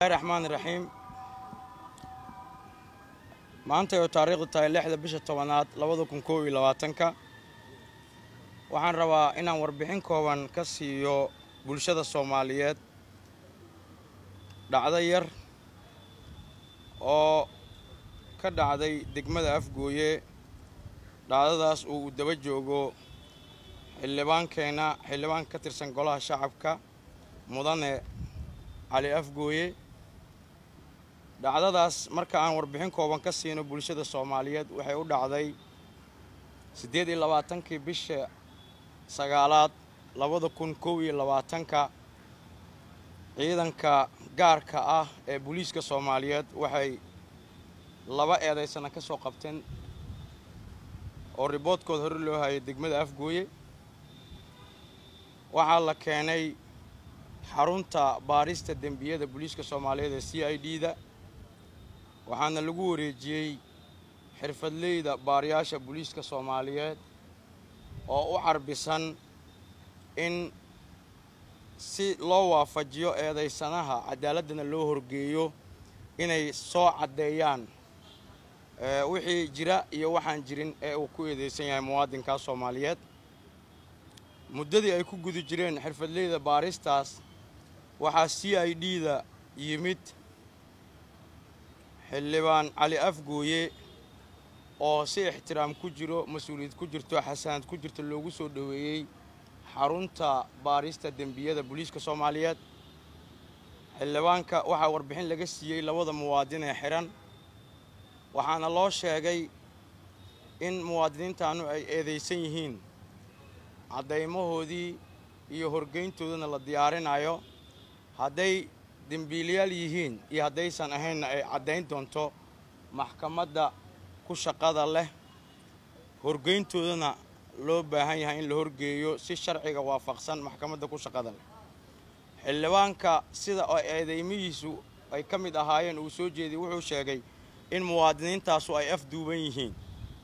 raxmaan raxiim maanta oo taariikhdu tahay lixda bisha tobanaad labada kun koob iyo labaatanka waxaan rabaa inaan warbixin kooban ka siiyo bulshada soomaaliyeed dhacdo yar oo ka dhacday degmada afgooye dhacdadaas oo uu daba joogo xildhibaankeena xildhibaan ka tirsan golaha shacabka mudane cali afgooye dhacdadaas marka aan warbixin kooban ka siino bulshada soomaaliyeed waxay u dhacday siddeed iyo labaatankii bisha sagaalaad labada kun kow iyo labaatanka ciidanka gaarka ah ee booliiska soomaaliyeed waxay laba eedaysana ka soo qabteen oo riboodkooda hore loo hayay degmada afgooye waxaa la keenay xarunta baarista dembiyada booliiska soomaaliyeed ee c i d da waxaana lagu wareejiyey xirfadleyda baariyaasha booliiska soomaaliyeed oo u carbisan in si loo waafajiyo eedaysanaha cadaaladana loo horgeeyo inay soo caddeeyaan wixii jira iyo waxaan jirin ee uu ku eedeysan yahay muwaadinkaas soomaaliyeed muddadii ay ku guda jireen xirfadleyda baaristaas waxaa c i d da yimid xildhibaan cali afgooye oo si ixtiraam ku jiro mas-uuliyad ku jirto xasanad ku jirto loogu soo dhoweeyey xarunta baarista dembiyada booliiska soomaaliyeed xildhibaanka waxaa warbixin laga siiyey labada muwaadin ee xihan waxaana loo sheegay in muwaadiniintaanu ay eedaysan yihiin caddaymahoodii iyo horgeyntoodana la diyaarinayo hadday dembiilayaal yihiin iyo haddaysan ahaynna ay caddayn doonto maxkamadda ku shaqada leh horgeyntoodana loo baahan yahay in la horgeeyo si sharciga waafaqsan maxkamadda ku shaqada leh xildhibaanka sida oo eedeymihiisu ay ka mid ahaayeen uu soo jeediyey wuxuu sheegay in muwaadiniintaasu ay afduuban yihiin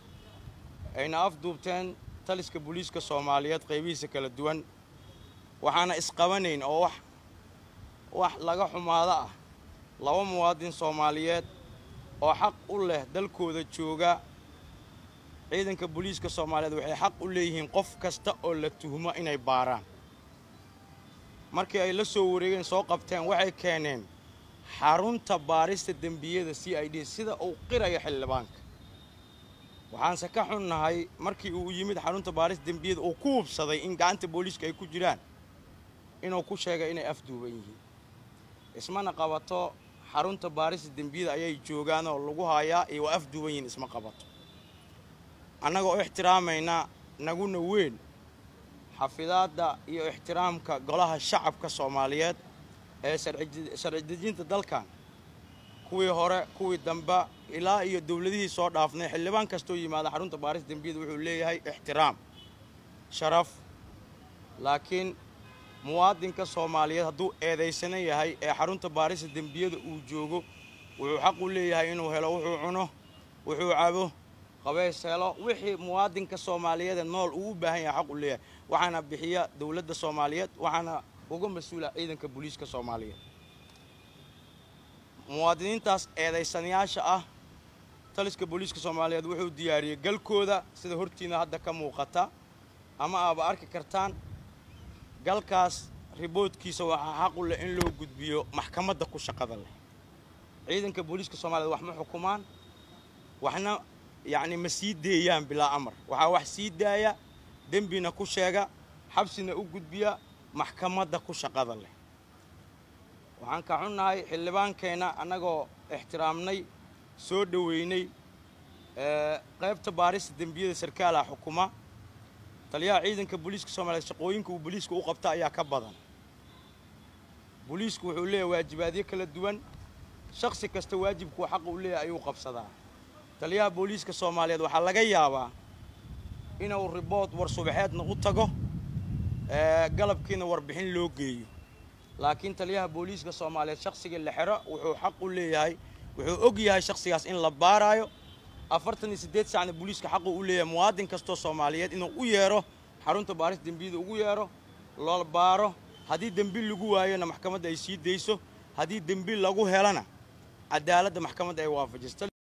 ayna afduubteen taliska booliiska soomaaliyeed qaybihiisa kala duwan waxaana isqabanayn oo wax wax laga xumaado ah laba muwaadin soomaaliyeed oo xaq u leh dalkooda jooga ciidanka booliiska soomaaliyeed waxay xaq u leeyihiin qof kasta oo la tuhmo inay baaraan markii ay la soo wareegeen soo qabteen waxay keeneen xarunta baarista dembiyada c i d sida uu qiraya xildhibaanka waxaanse ka xunnahay markii uu yimid xarunta baarista dembiyada uu ku hubsaday in gacanta booliiska ay ku jiraan inuu ku sheegay inay afduuban yihiin ismana qabato xarunta baarista dembiyada ayay joogaan oo lagu hayaa iyo waa afduuban yihiin isma qabato annaga oo ixtiraamayna naguna weyn xafidaadda iyo ixtiraamka golaha shacabka soomaaliyeed ee sharci dejinta dalkan kuwii hore kuwii dambe ilaa iyo dowladihii soo dhaafnay xildhibaan kastoo yimaada xarunta baarista dembiyada wuxuu leeyahay ixtiraam sharaf laakiin muwaadinka soomaaliyeed hadduu eedaysana yahay ee xarunta baarista dembiyada uu joogo wuxuu xaq u leeyahay inuu helo wuxuu cuno wuxuu cabo qabeys helo wixii muwaadinka soomaaliyeed ee nool uu u baahan yahay xaq u leeyahay waxaana bixiya dowladda soomaaliyeed waxaana uga mas-uula ciidanka booliiska soomaaliyeed muwaadiniintaas eedaysanayaasha ah taliska booliiska soomaaliyeed wuxuu diyaariyey galkooda sida hortiina hadda ka muuqata ama aaba arki kartaan galkaas riboodkiisa waxaa xaq u leh in loo gudbiyo maxkamadda ku shaqada leh ciidanka booliiska soomaaliyed wax ma xukumaan waxna yacni ma sii deeyaan bilaa amar waxaa wax sii daaya dembina ku sheega xabsina u gudbiya maxkamadda ku shaqada leh waxaan ka xunnahay xildhibaankeenna annagoo ixtiraamnay soo dhoweynay qaybta baarista dembiyada sarkaalaha xukuma taliyaha ciidanka booliiska soomaaliyeed shaqooyinka uu booliiska u qabta ayaa ka badan booliisku wuxuu leeyahay waajibaadyo kala duwan shakhsi kasta waajibkuu xaqa u leeyahay ayuu qabsadaa taliyaha booliiska soomaaliyeed waxaa laga yaabaa inuu ribood war subaxeedna u tago galabkiina warbixin loo geeyo laakiin taliyaha booliiska soomaaliyeed shakhsigii la xero wuxuu xaq u leeyahay wuxuu og yahay shakhsigaas in la baaraayo afartan iyo siddeed saacna booliiska xaqu u leeyahay muwaadin kastoo soomaaliyeed inuu u yeero xarunta baaris dembiyada ugu yeero loo baaro haddii dembi lagu waayona maxkamadda ay sii dayso haddii dembiil lagu helana cadaaladda maxkamadda ay waafajisto